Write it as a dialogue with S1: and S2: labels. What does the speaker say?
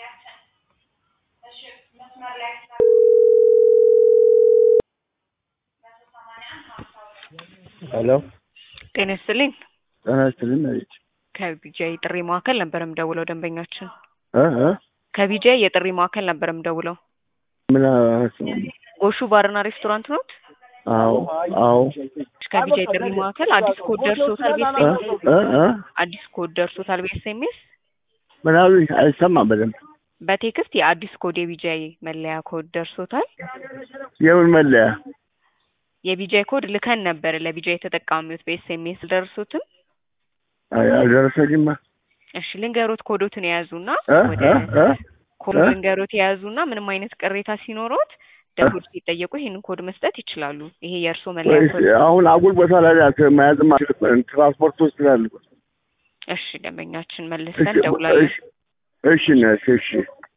S1: ሄሎ
S2: ጤና ይስጥልኝ።
S1: ጤና ይስጥልኝ መሬት
S2: ከቢጂአይ የጥሪ ማዕከል ነበር የምደውለው ደንበኛችን
S1: እ እ
S2: ከቢጂአይ የጥሪ ማዕከል ነበር የምደውለው።
S1: ምን አስቡ?
S2: ጎሹ ባርና ሬስቶራንት ኖት?
S1: አዎ አዎ
S2: ከቢጂአይ ጥሪ ማዕከል አዲስ ኮድ ደርሶታል
S1: እ
S2: ቤኤስኤምኤስ
S1: እ እ
S2: አዲስ ኮድ ደርሶታል ቤኤስኤምኤስ
S1: ምን አሉኝ? አይሰማም በደንብ
S2: በቴክስት የአዲስ ኮድ የቢጂአይ መለያ ኮድ ደርሶታል።
S1: የምን መለያ?
S2: የቢጂአይ ኮድ ልከን ነበር ለቢጂአይ ተጠቃሚዎች በኤስኤምኤስ ደርሶትም።
S1: አይ አልደረሰኝማ።
S2: እሺ ልንገሮት ኮዶትን የያዙና
S1: እ
S2: ወደ
S1: እ እ
S2: ኮድ
S1: እ?
S2: ልንገሮት የያዙና ምንም አይነት ቅሬታ ሲኖሮት ደውል ሲጠየቁ ይሄንን ኮድ መስጠት ይችላሉ። ይሄ የእርስዎ መለያ
S1: ወይስ
S2: ኮድ።
S1: አሁን አጉል ቦታ ላይ ናት መያዝም አልችልም። ትራንስፖርት ውስጥ ስላለ
S2: እሺ ደንበኛችን መልሰን ደውላለን።
S1: እሺ እሺ ነሽ እሺ